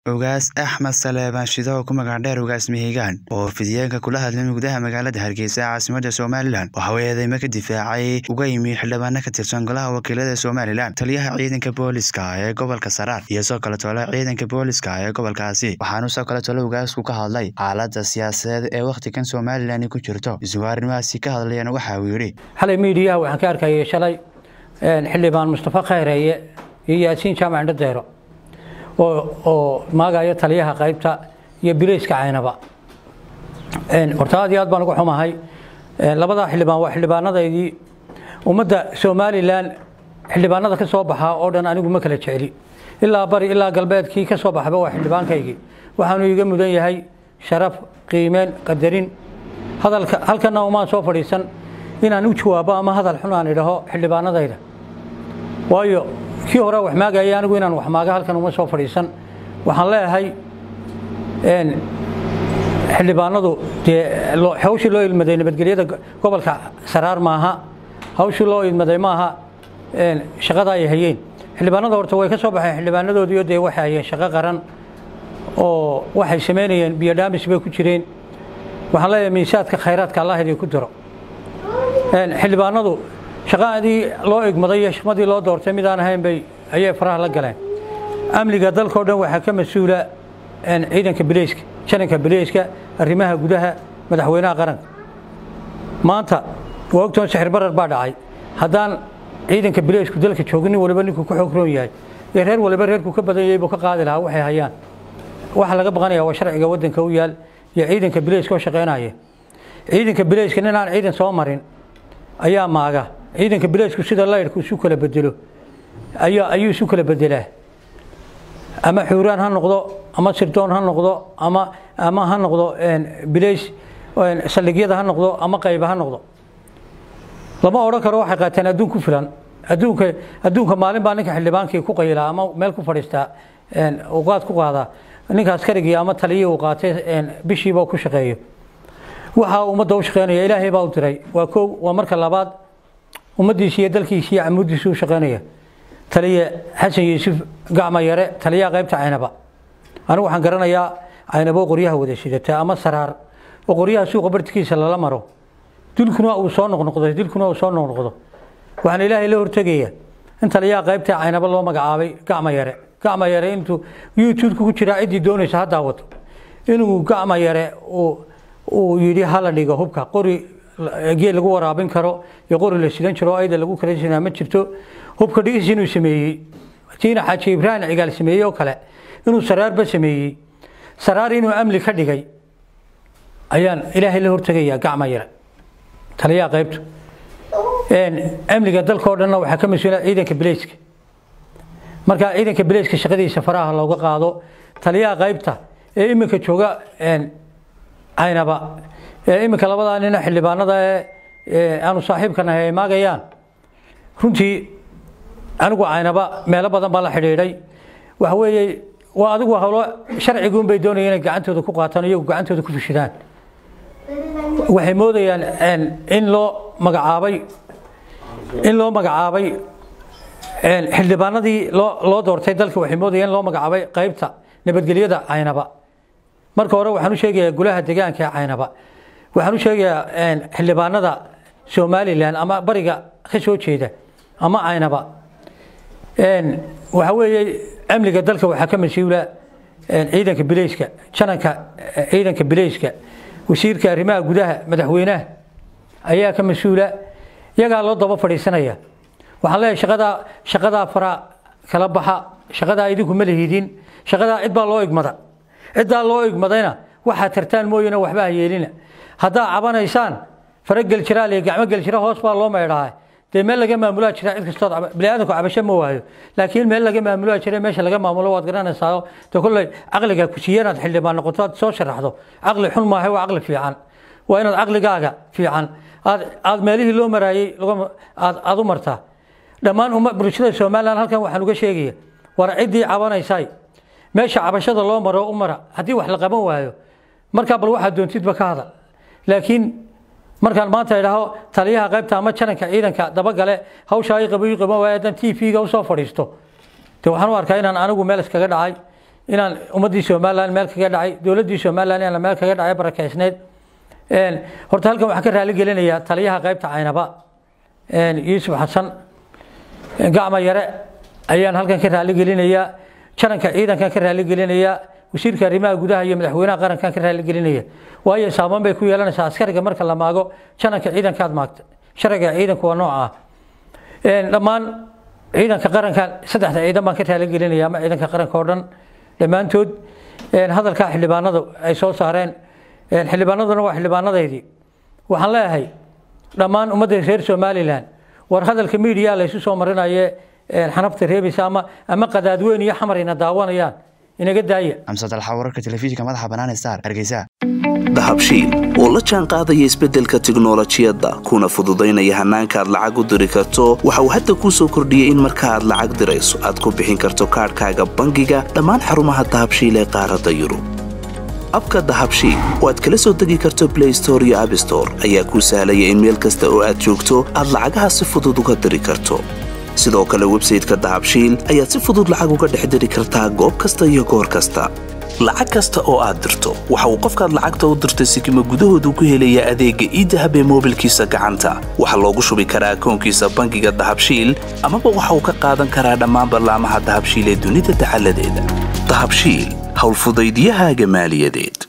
Ugaas Axmed Saleebaan Shido oo ku magac dheer Ugaas Mihigaan oo fidiyeenka kula hadlay gudaha magaalada Hargeysa caasimadda Somalilan waxa uu eedeymo ka difaacay uga yimi xildhibaano ka tirsan golaha wakiilada Somalilan taliyaha ciidanka booliska ee gobolka Saraar iyo soo kale tole ciidanka booliska ee gobolkaasi waxaanu soo kale tole ugaasku ka hadlay xaaladda siyaasadeed ee wakhtigan Somalilan ku jirto isugu arrimahaasi ka hadlayana waxa uu yidhi xalay miidiyaha waxaan ka arkayay shalay xildhibaan mustafa khayreeye iyo yaasiin jaamac indhadeero oo maagaya taliyaha qaybta iyo bileyska caynaba horta aad iyo aad baan uga xumahay labadaa xildhibaan waa xildhibaanadaydii ummadda somalilan xildhibaanada ka soo baxaa oo dhan anigu ma kala jecli ilaa bari ilaa galbeedkii ka soo baxba waa xildhibaankaygii waxaanu iga mudan yahay sharaf qiimeen qadarin hadalka halkana umaan soo fadhiisan inaan u jawaabo ama hadal xun aan idhaho xildhibaanadayda waayo kii hore wax maagaya anigu inaan wax maaga halkan uma soo fadhiisan waxaan leeyahay xildhibaanadu dee hawshii loo ilmaday nabadgelyada gobolka saraar maaha hawshii loo ilmaday maaha shaqada ay hayeen xildhibaanada horta way ka soo baxeen xildhibaanadoodiio dee waxay hayeen shaqo qaran oo waxay samaynayeen biyodhaamis bay ku jireen waxaan leeyahay miisaadka khayraadka allah idinku diro xildhibaanadu shaqadii loo igmaday iyo shaqadii loo doortay midaan ahayn bay ayay faraha la galeen amniga dalkao dhan waxaa ka mas-uula ciidanka bileyska jananka bileyska arrimaha gudaha madaxweynaha qaranka maanta waa ogtoon sixir barar baa dhacay haddaan ciidanka bileysku dalka joogin nin waliba ninkuu ku xoog roon yahay ee reer waliba reerku ka badan yahay buu ka qaadi lahaa waxay hayaan waxa laga baqanaya waa sharciga waddanka u yaal iyo ciidanka bileyska oo shaqaynaya ciidanka bileyska nin aan ciidan soo marin ayaa maaga ciidanka bileysku sida laydhku isu kala bedelo ayaa ayuu isu kala bedelaa ama xuuraan ha noqdo ama sirdoon ha noqdo ama ama ha noqdo bileys saldhigyada ha noqdo ama qayba ha noqdo lama odhan karo waxay qaateen adduun ku filan adduunka adduunka maalin baa ninka xildhibaankii ku qayilaa ama meel ku fadhiistaa uqaad ku qaadaa ninka askarigii ama taliyii uu qaatay bishiiba ku shaqeeyo waxa ummadda u shaqeynaya ilaahay baa u diray waa kow waa marka labaad ummaddiisi iyo dalkiisi iyo camuuddiisi u shaqeynaya taliye xasan yuusuf gacma yare taliyaha qaybta caynaba anigu waxaan garanayaa caynabo qoryaha wada sidata ama saraar oo qoryaha suuqa bartikiisa lala maro dilkuna uu soo noqnoqdo dilkuna uu soo noqnoqdo waxaan ilaahay la hortegaya in taliyaha qaybta caynaba loo magacaabay gacma yare gacma yare intuu youtube-ka ku jiraa ciddii doonaysa ha daawato inuu gacma yare uu uu yidhi hala dhigo hubka qori geel lagu waraabin karo iyo qori la sidan jiro ayda lagu kala sinaa ma jirto hubka dhigis inuu sameeyey tiina xaaji ibraahim cigaal sameeyey oo kale inuu saraarba sameeyey saraar inuu amni ka dhigay ayaan ilaahay la hortegayaa gacma yare taliyaha qaybtu amniga dalka oo dhanna waxaa ka mas-uula ciidanka bileyska marka ciidanka bileyska shaqadiisa faraha looga qaado taliyaha qaybta ee iminka jooga caynaba ee iminka labadaa nina xildhibaanada ee aanu saaxiibka nahay ay maagayaan runtii anigu caynaba meelo badan baa la xidhiidhay waxa weeye waa adigu howlo sharciguun bay doonayeen inay gacantooda ku qaataan iyagu gacantooda ku fishidaan waxay moodayaan in loo magacaabay in loo magacaabay xildhibaanadii loo loo doortay dalka waxay moodayaan in loo magacaabay qaybta nabadgelyada caynaba marka hore waxaan u sheegayaa golaha deegaanka ee caynaba waxaan u sheegayaa xildhibaanada somalilan ama bariga ka soo jeeda ama caynaba waxa weeye amniga dalka waxaa ka mas-uula ciidanka bileyska jananka ciidanka bileyska wasiirka arrimaha gudaha madaxweynaha ayaa ka mas-uula iyagaa loo daba fadhiisanaya waxaan leeyahay shaqadaa shaqadaa fara kala baxa shaqadaa idinku ma lihidin shaqadaa cid baa loo igmada ciddaa loo igmadayna waxaad tartaan mooyane waxba ha yeelina haddaa cabanaysaan fara geljiraal iyo gacmo geljira hoos baa loo meydhaa dee meel laga maamulaa jira cid kastood biniaadanku cabasho ma waayo laakiin meel laga maamulaa jira meesha laga maamulo waad garanaysaa de kolley caqliga ku siiya inaad xildhibaan noqoto aad soo sharaxdo caqli xun maaha waa caqli fiican waa inaad caqligaaga fiican aad aad meelihii loo maraayey aad aad u martaa dhammaan umma bulshada somalilan halkan waxaan uga sheegaya war ciddii cabanaysay meesha cabashada loo maro u mara haddii wax la qaban waayo markaa bal waxaad doontidba ka hadal laakiin markaan maanta idhaaho taliyaha qaybta ama jananka ciidanka dabagale hawshaa i qabo ii qaban waayo haddaan t v-ga usoo fadhiisto de waxaan u arkaa inaan anigu meel iskaga dhacay inaan ummaddii somalilan meel kaga dhacay dowladdii somalilan inaan meel kaga dhacay barakeysneyd horta halkan waxaan ka raali gelinayaa taliyaha qaybta caynaba yuusuf xasan gacma yare ayaan halkan ka raali gelinayaa jaranka ciidankan ka raali gelinayaa wasiirka arrimaha gudaha iyo madaxweynaha qarankan ka raali gelinaya waayo saaban bay ku yeelanaysaa askariga marka la maago jananka ciidankaad maagta sharciga ciidanku waa nooca ah dhammaan ciidanka qarankan saddexda ciidan baan ka raali gelinaya ama ciidanka qaranka oo dhan dhammaantood hadalka xildhibaanadu ay soo saareen xildhibaanaduna waa xildhibaanadeydii waxaan leeyahay dhammaan ummadda reer somalilan war hadalka miidiya laysu soo marinaye xanabta reebaysa ama ama qadaadweyn iyo xamar ina daawanayaan inaga daaya amsad alxa wararka telefishinka madaxa bannaan star hargeysa dahabshiil oo la jaan qaadaya isbeddelka tiknolojiyadda kuna fududaynaya hannaanka aad lacag u diri karto waxa uu hadda kuu soo kordhiyey in marka aad lacag dirayso aad ku bixin karto kaadhkaaga bangiga dhammaan xarumaha dahabshiil ee qaaradda yurub abka dahabshiil oo aad kala soo degi karto blay store iyo abstore ayaa kuu sahlaya in meel kasta oo aad joogto aad lacagaha si fudud uga diri karto sidoo kale websayteka dahabshiil ayaad si fudud lacag uga dhex diri kartaa goob kasta iyo goor kasta lacag kasta oo aad dirto waxa uu qofkaad lacagta u dirtay sikima gudahoodu ku helayaa adeegga iidahab ee moobilkiisa gacanta waxaa loogu shubi karaa akoonkiisa bangiga dahabshiil amaba waxa uu ka qaadan karaa dhammaan ballaamaha dahabshiil ee dunida dacaladeeda dahabshiil howlfudaydiyahaaga maaliyadeed